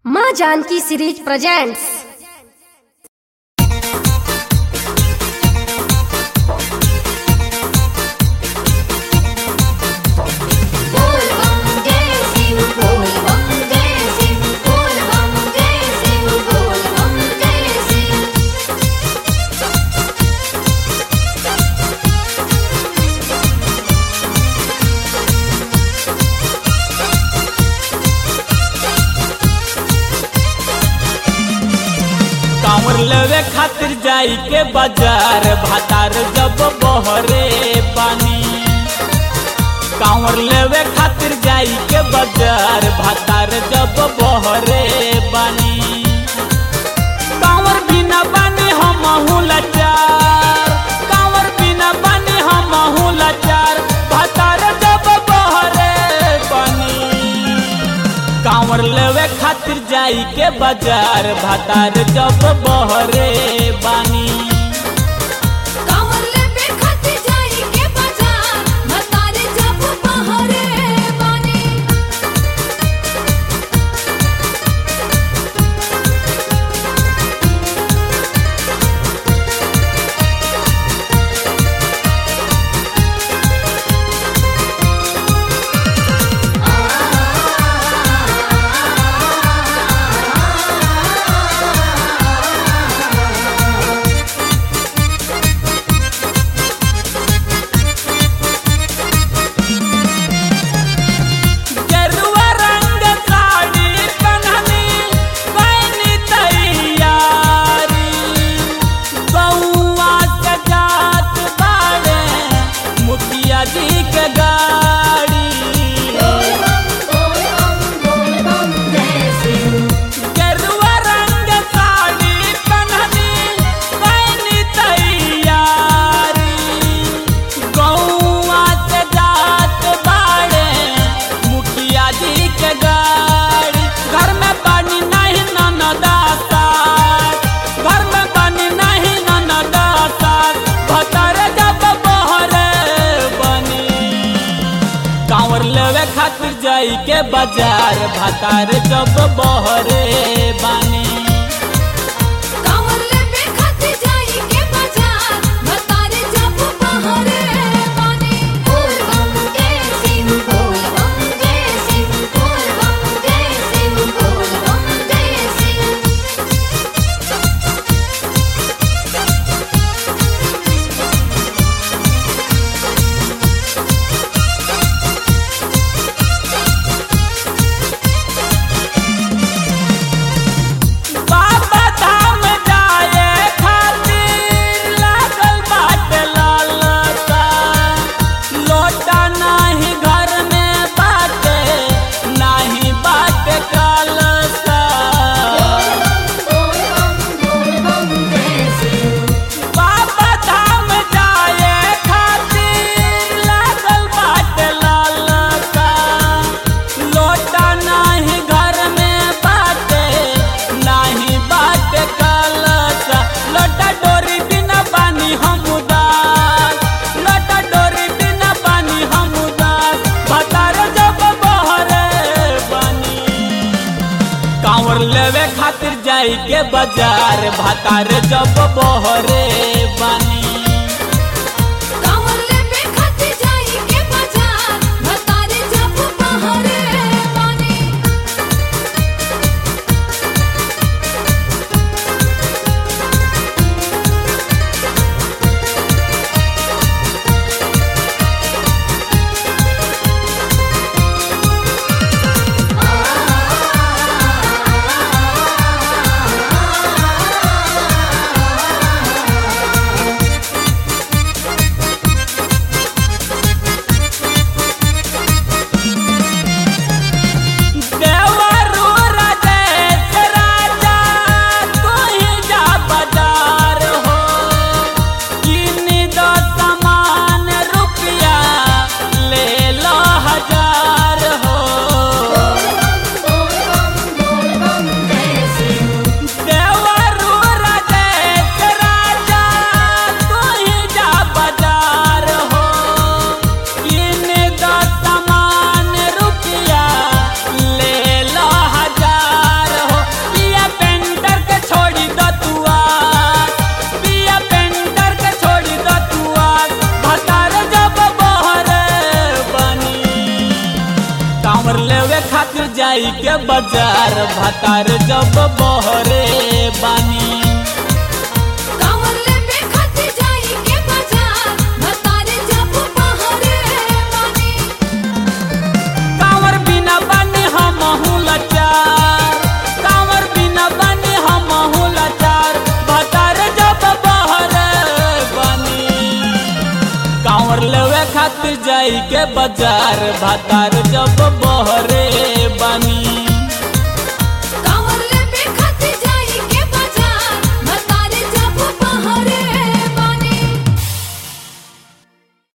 माँ Janaki series presents बोल बम जय शिव बोल बम जय शिव बोल बम जय शिव बोल बम जय शिव कांवर लेवे खातिर जाई के बाजार भातार जब बहरे पानी कांवर लेवे खातिर जाई के बाजार भातार जब बहरे बानी कांवर बिना बानी हम लाचार कांवर बिना बानी हम लाचार भातार जब बहरे बानी कांवर लेवे खातिर जाई के बाजार भातार जब बहरे बानी कांवर लेबे खातिर जाई के बाजार मतारे जब बहरे बानी गेरुआ रंग साड़ी पहननी पैनी तैयारी बउआ के जात बाड़े मुखिया जी के गाड़ी बोल बम बोल बम बोल बम जय शिव गेरुआ रंग साड़ी पहननी पैनी तैयारी गौआ से जात बाड़े मुखिया जी के गाड़ी घर में पानी नहीं ननदासा घर में पानी नहीं ननदासा भतर जब बहरे बनी कांवर लेवे खातिर जाई के बाजार भातार जब बहरे बानी कांवर लेबे खातिर जाई के बाजार मतारे जब बहरे बानी बोल बम जय शिव बोल बम जय शिव बोल बम जय शिव बोल बम जय शिव बाबा धाम जाए खातिर लागल बाटे लालसा लोटा नाही घर में बाटे नाही बाटे कलसा बोल बम बोल बम जय शिव बाबा धाम जाए खातिर लागल बाटे लालसा लोटा नाही घर में बाटे नाही बाटे कलसा लोटा डोरी बिना पानी हम उदास लोटा डोरी बिना पानी हम उदास भतार जब बहरे बनी कांवर लेवे खातिर जाई के बाजार भातार जब बहरे बानी कांवर लेबे खातिर जाई के बाजार मतारे जब बहरे बानी लेवे खातिर जाई के बाजार भातार जब बहरे बानी कांवर लेबे खातिर जाई के बाजार भतारे जब बहरे बानी कांवर बिना बने हम लाचार कांवर बिना बने हम लाचार भातार जब बहरे बानी कांवर लेवे खातिर जाई के बाजार भातार जब बहरे बानी